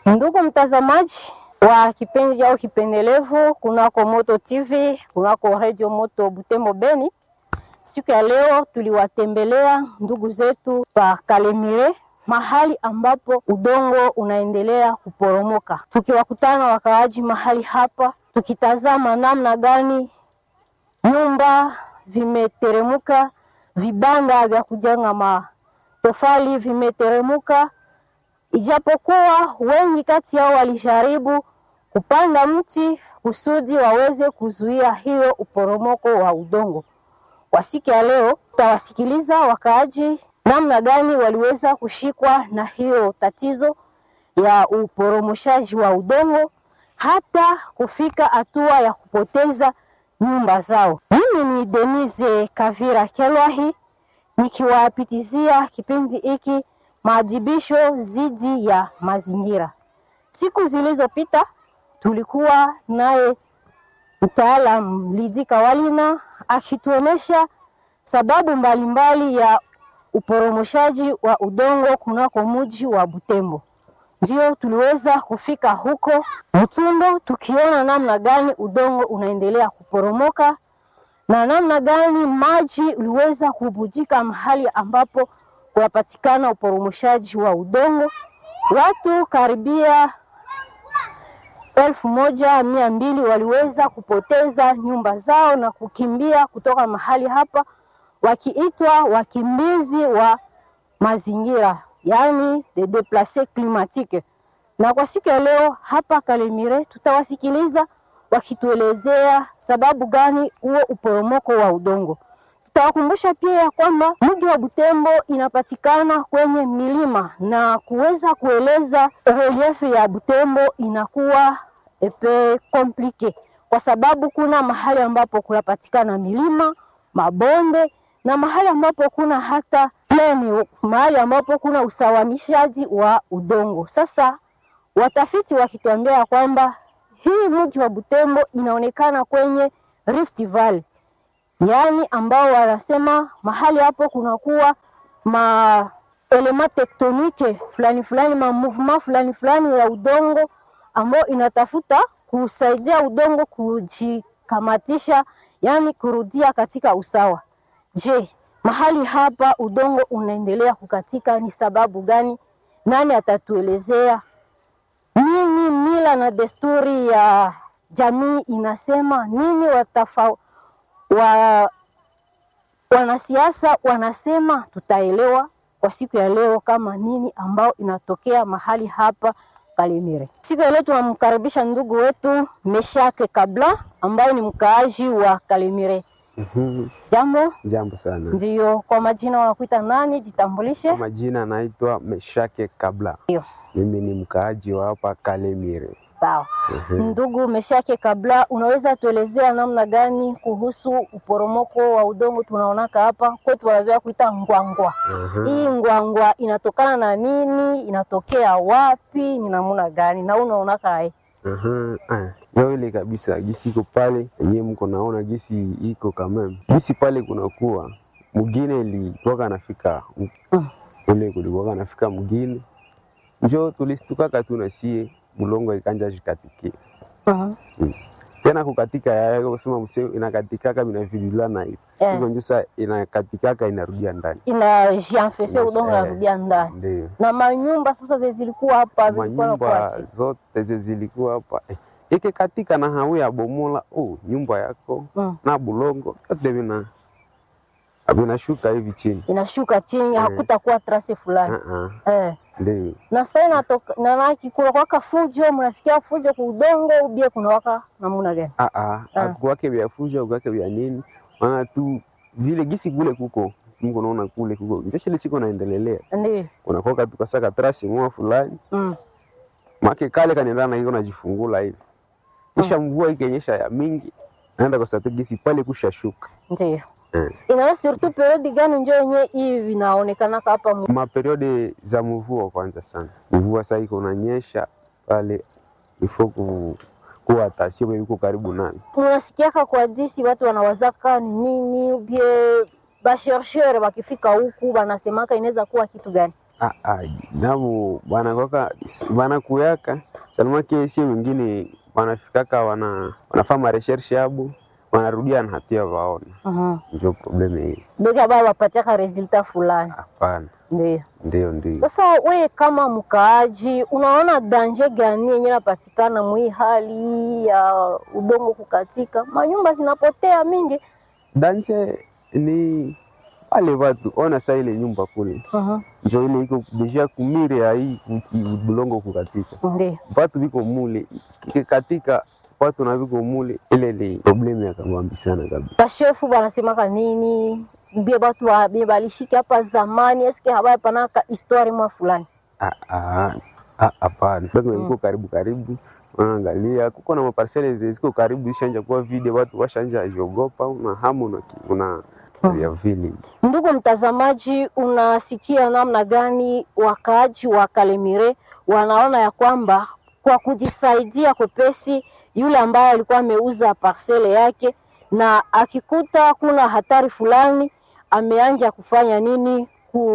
Ndugu mtazamaji wa kipindi au kipendelevu kunako Moto TV, kunako Radio Moto Butembo Beni, siku ya leo tuliwatembelea ndugu zetu pa Kalemire, mahali ambapo udongo unaendelea kuporomoka, tukiwakutana wakaaji mahali hapa, tukitazama namna gani nyumba vimeteremuka, vibanda vya kujenga matofali vimeteremuka ijapokuwa wengi kati yao walijaribu kupanda mti kusudi waweze kuzuia hiyo uporomoko wa udongo. Kwa siku ya leo tutawasikiliza wakaaji namna gani waliweza kushikwa na hiyo tatizo ya uporomoshaji wa udongo hata kufika hatua ya kupoteza nyumba zao. Mimi ni Denise Kavira Kelwahi nikiwapitizia kipindi hiki maadhibisho dhidi ya mazingira. Siku zilizopita tulikuwa naye mtaalam Lidi Kawalina akituonesha sababu mbalimbali mbali ya uporomoshaji wa udongo kunako mji wa Butembo. Ndio tuliweza kufika huko Mtundo tukiona namna gani udongo unaendelea kuporomoka na namna gani maji uliweza kubujika mahali ambapo kunapatikana uporomoshaji wa udongo. Watu karibia elfu moja mia mbili waliweza kupoteza nyumba zao na kukimbia kutoka mahali hapa, wakiitwa wakimbizi wa mazingira, yaani de deplace climatique. Na kwa siku ya leo hapa Kalemire tutawasikiliza wakituelezea sababu gani huo uporomoko wa udongo. Tutawakumbusha pia ya kwamba mji wa Butembo inapatikana kwenye milima na kuweza kueleza relief ya Butembo inakuwa epe komplike, kwa sababu kuna mahali ambapo kunapatikana milima, mabonde na mahali ambapo kuna hata pleni, mahali ambapo kuna usawanishaji wa udongo. Sasa watafiti wakituambia kwamba hii mji wa Butembo inaonekana kwenye Rift Valley yaani ambao wanasema mahali hapo kunakuwa ma elema tektonike fulani fulani ma movement fulani fulani ya udongo ambao inatafuta kusaidia udongo kujikamatisha, yaani kurudia katika usawa. Je, mahali hapa udongo unaendelea kukatika ni sababu gani? Nani atatuelezea? Nini mila na desturi ya jamii inasema nini? watafa wa wanasiasa wanasema, tutaelewa kwa siku ya leo kama nini ambao inatokea mahali hapa Kalemire. Siku ya leo tunamkaribisha ndugu wetu Meshake Kabla ambaye ni mkaaji wa Kalemire. Mhm. Jambo. Jambo sana. Ndio, kwa majina wanakuita nani? Jitambulishe. Kwa majina anaitwa Meshake Kabla. Ndio. Mimi ni mkaaji wa hapa Kalemire. Sawa. Mhm. Ndugu Meshake Kabla, unaweza tuelezea namna gani kuhusu uporomoko wa udongo tunaonaka hapa kwetu, wanazoea kuita ngwangwa. Mhm. Hii ngwangwa inatokana na nini? Inatokea wapi? Ni namna gani? na unaonaka hai Mhm. Ah, Ndio ile kabisa gisi iko pale yenyewe mko naona gisi iko kameme. Gisi pale kunakuwa mgine ilikuwa nafika Mm. ule kulikuwa nafika mgine. Njo tulistukaka tu na sie mulongo ikanja jikatikia. Mhm. Tena kukatika ya kusema mseo inakatikaka binavilulana hivi. Eh. Hivyo ndio sasa inakatikaka inarudia ndani. inajianfese Yes, udongo eh. narudia ndani Ndio. na manyumba sasa ze zilikuwa hapa zilikuwa manyumba nakuache zote ze zilikuwa hapa eh, ikikatika na hawi ya bomola oh, nyumba yako mm. na bulongo yote vina vinashuka hivi chini inashuka chini, Eh. hakutakuwa trase fulani uh -uh. eh. Ndio na sasa inatoka na naki kuna kwaka fujo, mnasikia fujo kwa udongo ubie kuna waka namuna gani? ah ah Ah. akuwake vya fuja akuwake vya nini, maana tu vile gisi kule kuko simuko naona kule kuko njoshile chiko naendelelea Ndio kunakoka tukasaka trasi mwa fulani mm. make kale kanaendana na iko najifungula hivi kisha mvua ikenyesha ya mingi naenda kwa sababu gisi pale kushashuka Ndio eh. inaona surtout periodi gani njo yenye hii vinaonekana hapa mu- maperiode za mvua kwanza sana mvua saa iko nanyesha pale ifo ku, kuwa tasio iko karibu nani unasikiaka kwa disi watu wanawazaka ni nini bie bashershere wakifika huku wanasemaka inaweza kuwa kitu gani? Ah, ah, nabo banakwaka banakuyaka salama kesi wengine wanafikaka wana wanafaa mareshershe yabo wanarudia na hatia waona, Mhm. ndio probleme hiyo. bega bao wapatiaka resulta fulani Hapana, ndio ndio ndio. Sasa wewe kama mkaaji, unaona danje gani yenye napatikana mwi hali ya udongo kukatika, manyumba zinapotea mingi? Danje ni wale watu ona saa ile nyumba kule Mhm. njo ile iko deja kumire ya hii kuki- bulongo kukatika, Ndio watu viko mule katika watu na viko mule, ile ni probleme ya kabambi sana kabisa. bashefu banasemaka nini bie batu wa- bie balishiki hapa zamani, eske habaya panaka histoire mwa fulani Ah, ah, ah, Hapana, bado iko karibu karibu, unaangalia kuko na maparsele zenye ziko karibu ishanja kuwa vide, watu washanja jiogopa, una hamu una, una ya vile Ndugu mtazamaji, unasikia namna gani wakaaji wa Kalemire wanaona ya kwamba kwa kujisaidia kwepesi, yule ambaye alikuwa ameuza parcele yake na akikuta kuna hatari fulani, ameanja kufanya nini?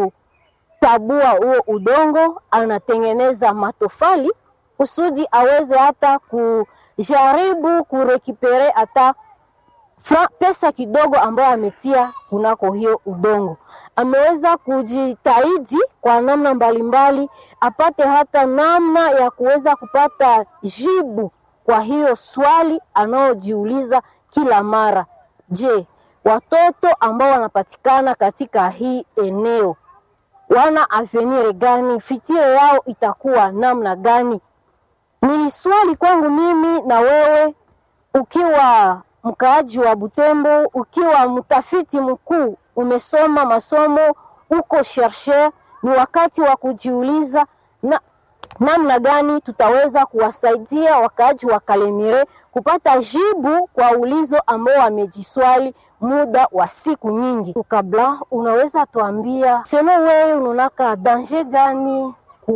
Kutabua huo udongo, anatengeneza matofali kusudi aweze hata kujaribu kurekipere hata fra, pesa kidogo ambayo ametia kunako hiyo udongo. Ameweza kujitahidi kwa namna mbalimbali apate hata namna ya kuweza kupata jibu kwa hiyo swali anayojiuliza kila mara. Je, watoto ambao wanapatikana katika hii eneo wana avenir gani? Fitire yao itakuwa namna gani? Ni swali kwangu mimi na wewe ukiwa mkaaji wa Butembo, ukiwa mtafiti mkuu, umesoma masomo, uko chercheur, ni wakati wa kujiuliza na namna gani tutaweza kuwasaidia wakaaji wa Kalemire kupata jibu kwa ulizo ambao wamejiswali muda wa siku nyingi. Kabla unaweza tuambia selo, wewe unaonaka danger gani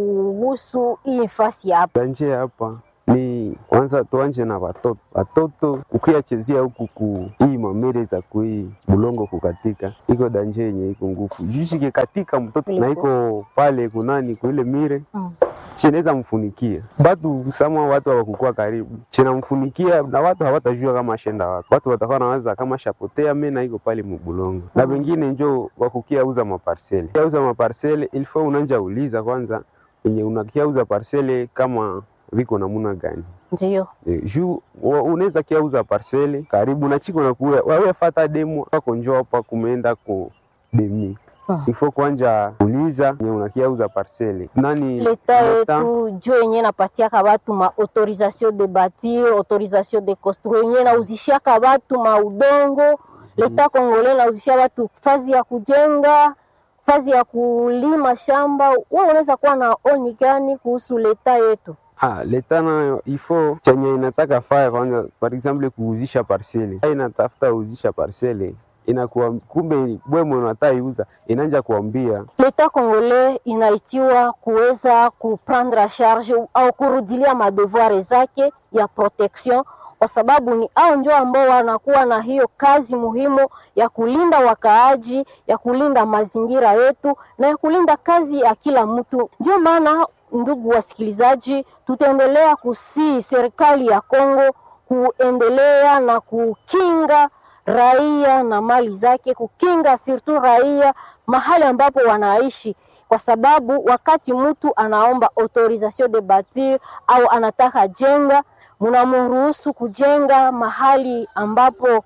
kuhusu hii nafasi hapa? danje hapa ni kwanza tuanje na watoto watoto ukiyachezea huku ku hii mamere za kui bulongo kukatika, iko danje yenye iko ngufu jushike katika mtoto na iko pale kunani kuile mire Mm. cheneza mfunikia batu sama watu hawakukua karibu chena mfunikia na watu hawatajua kama ashenda wapi. Watu watakuwa nawaza kama shapotea mena iko pale mubulongo na wengine njo wakukia uza maparsele kia uza maparsele ilifo unanja uliza kwanza enye unakia uza parsele kama viko namuna gani Ndio. Eh, juu wa- unaweza kia uza parsele karibu na chiko nakuya wawe fata demo wako njo hapa kumeenda ku demi Ah. ifo kwanja uliza nye unakia uza parsele nani leta leta- yetu jo yenye napatiaka batu ma autorisation de bâtir autorisation de construire yenye nauzishiaka batu ma udongo leta kongole nauzishia batu fazi ya kujenga fazi ya kulima shamba. Wewe unaweza kuwa na oni gani kuhusu leta yetu? Ah, leta nayo ifo chenye inataka faya kwanza, par exemple kuuzisha parcele, Ai inatafuta uzisha parcele inakuwa kumbe bwe mwenye unataka iuza inanja kuambia leta kongole inaitiwa kuweza kuprendre a charge au kurudilia madevoir zake ya protection, kwa sababu ni au njo ambao wanakuwa na hiyo kazi muhimu ya kulinda wakaaji, ya kulinda mazingira yetu na ya kulinda kazi ya kila mtu. Ndio maana ndugu wasikilizaji, tutaendelea kusii serikali ya Kongo kuendelea na kukinga raia na mali zake, kukinga sirtu raia mahali ambapo wanaishi, kwa sababu wakati mtu anaomba autorisation de bâtir au anataka jenga, mnamruhusu kujenga mahali ambapo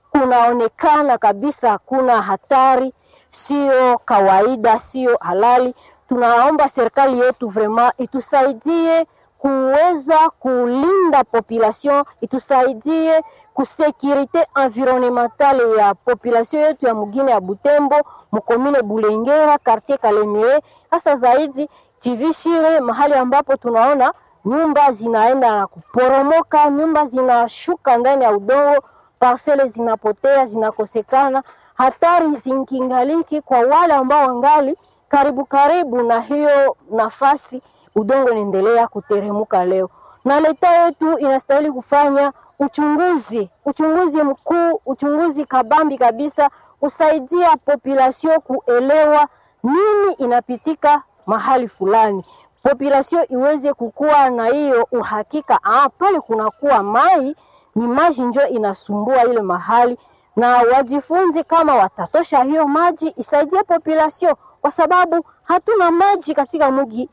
kunaonekana kabisa kuna hatari, sio kawaida, sio halali. Tunaomba serikali yetu vraiment itusaidie kuweza kulinda population, itusaidie kusekirite environnementale ya population yetu ya mugine ya Butembo, mukomine Bulengera, quartier Kalemire, hasa zaidi Chivishire, mahali ambapo tunaona nyumba zinaenda na kuporomoka, nyumba zinashuka ndani ya udongo, parcele zinapotea, zinakosekana, hatari zinkingaliki kwa wale ambao wangali karibu karibu na hiyo nafasi udongo unaendelea kuteremuka leo, na leta yetu inastahili kufanya uchunguzi, uchunguzi mkuu, uchunguzi kabambi kabisa, kusaidia population kuelewa nini inapitika mahali fulani, population iweze kukua na hiyo uhakika, ah, pale kunakuwa mai ni maji njo inasumbua ile mahali, na wajifunze kama watatosha hiyo maji isaidie population, kwa sababu hatuna maji katika mji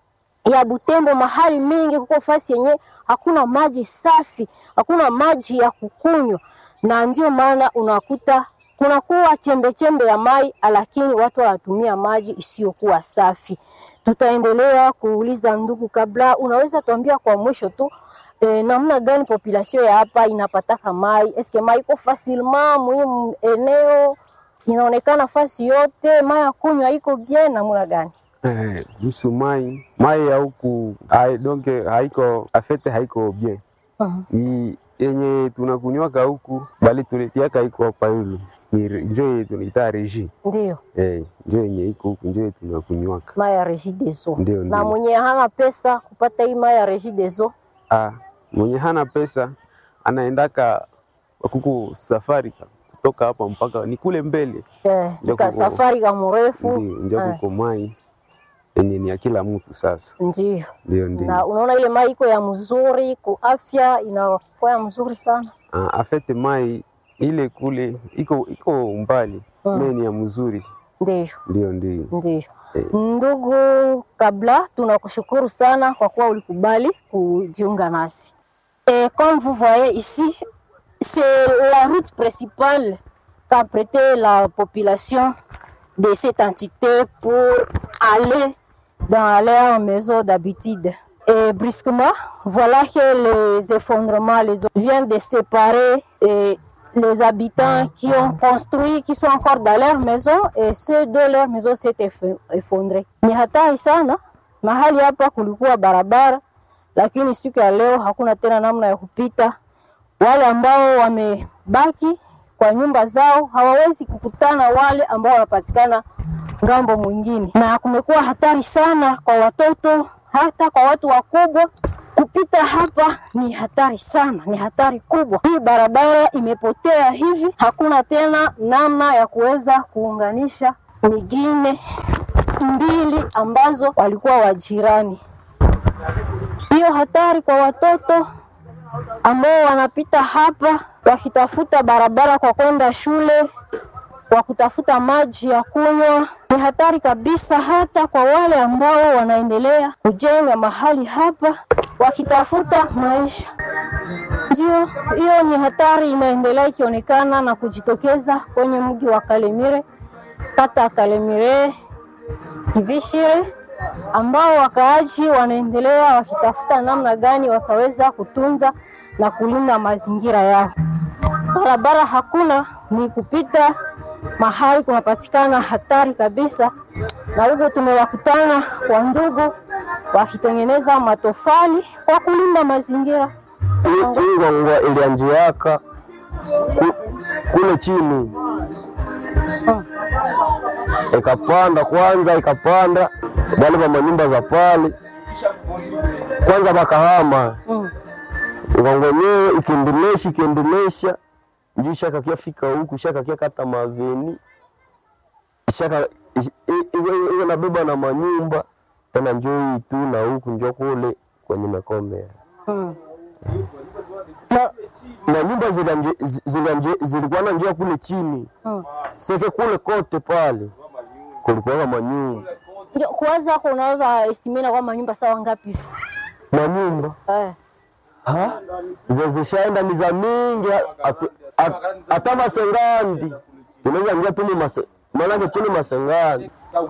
ya Butembo. Mahali mingi kuko fasi yenye hakuna maji safi, hakuna maji ya kukunywa, na ndio maana unakuta kunakuwa chembe chembe ya mai, lakini watu wanatumia maji isiyokuwa safi. Tutaendelea kuuliza ndugu, kabla unaweza tuambia kwa mwisho tu E, namna gani population ya hapa inapataka mai? Eske mai iko facilement muhimu eneo inaonekana fasi yote, mai ya kunywa iko bien, namna gani? Eh, kuhusu mai mai ya huku hai- donc haiko afete haiko bien Mhm. Ni yenye tunakunywaka huku bali tuletiaka iko hapa yulu ni re- njo yenye tunaita reji Ndio eh, njo yenye iko huku njo yenye tunakunywaka mai ya Regideso, Ndio, na ndio. mwenye hana pesa kupata hii mai ya Regideso ah, mwenye hana pesa anaendaka kuku safari ka- kutoka hapa mpaka ni kule mbele eh, Ndio ka kuko- safari ka mrefu ndio njo eh, kuko mai yenye ni ya kila mtu sasa ndio ndio ndio na unaona ile mai iko ya mzuri ku afya inakuwa ya mzuri sana Ah, afete mai ile kule iko iko mbali Mm. mm. ni ya mzuri ndio ndio ndio Ndiyo. Eh. Ndugu Kabla, tunakushukuru sana kwa kuwa ulikubali kujiunga nasi. Et comme vous voyez ici, c'est la route principale qu'a prêté la population de cette entité pour aller dans leur maison d'habitude. Et brusquement, voilà que les effondrements les eaux viennent de séparer eh, les habitants qui ont construit, qui sont encore dans leur maison et ceux de leur maison s'est eff- effondré. Ni hatari sana. Mahali hapa kulikuwa barabara, lakini siku ya leo hakuna tena namna ya kupita. Wale ambao wamebaki kwa nyumba zao hawawezi kukutana wale ambao wanapatikana ngambo mwingine, na kumekuwa hatari sana kwa watoto, hata kwa watu wakubwa. Kupita hapa ni hatari sana, ni hatari kubwa. Hii barabara imepotea hivi, hakuna tena namna ya kuweza kuunganisha mingine mbili ambazo walikuwa wajirani. Hiyo hatari kwa watoto ambao wanapita hapa wakitafuta barabara kwa kwenda shule, kwa kutafuta maji ya kunywa, ni hatari kabisa, hata kwa wale ambao wanaendelea kujenga mahali hapa wakitafuta maisha. Ndio, hiyo ni hatari inaendelea ikionekana na kujitokeza kwenye mji wa Kalemire, kata ya Kalemire Kivishire, ambao wakaaji wanaendelea wakitafuta namna gani wataweza kutunza na kulinda mazingira yao. Barabara hakuna, ni kupita mahali kunapatikana hatari kabisa, na huko tumewakutana kwa ndugu wakitengeneza matofali kwa kulinda mazingira. Hii ngwangwa ilianjiaka ku- kule chini ikapanda kwanza, ikapanda wale wa manyumba za pale kwanza bakahama Mm. ngwangwa yenyewe ikiendelesha ikiendelesha njuu shakakia fika huku shakakia kata maveni shaka i- i- iwe iwe nabeba na manyumba tena njoo tu na huku njo kule kwenye mekomea Mm. Na, na nyumba zilanje- zi- zilanje- zilikuwa na njia kule chini mm. seke kule kote pale kulikuwa manyumba Ndio, Kuwaza hapo unaweza estimate kwa manyumba sawa ngapi hivi? manyumba Eh. Ha? Ze- zishaenda ni za mingi atu- at- hata masengandi unaweza ingia tuni mase maanake tuni masengandi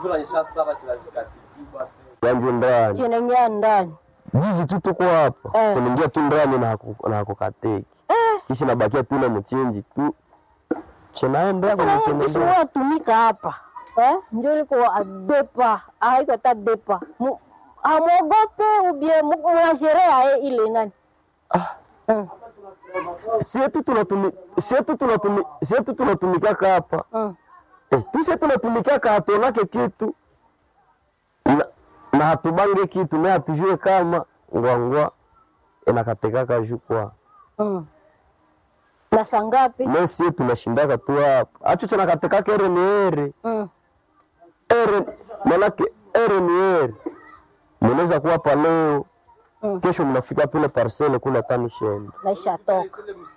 yanju ndani Chenengea ndani. jizi tu tuko hapa Eh. kuningia tu ndani na haku- na hakukateki kisha nabakia tu na mchinji tu chenaendea kwenye Sasa chenendea kisuwa tumika hapa. Eh? Ndio liko adepa, haiko hata depa. Mu- Hamwogope ubie mnasherea eh, ile nani? Mm. sietu tunatumi sietu tunatumi sietu tunatumikaka hapa Mm. eh, tuse tunatumikaka hatonake kitu na, na hatubange kitu na hatujue kama ngwangwa inakatekaka jukwa Mm. Na saa ngapi? me sie tunashindaka tu hapa acho chanakatekaka ere ni ere Mm. ere manake ere ni ere, mnaweza kuwa hapa leo Mm. kesho mnafika pile parcele kule tano shenda naisha toka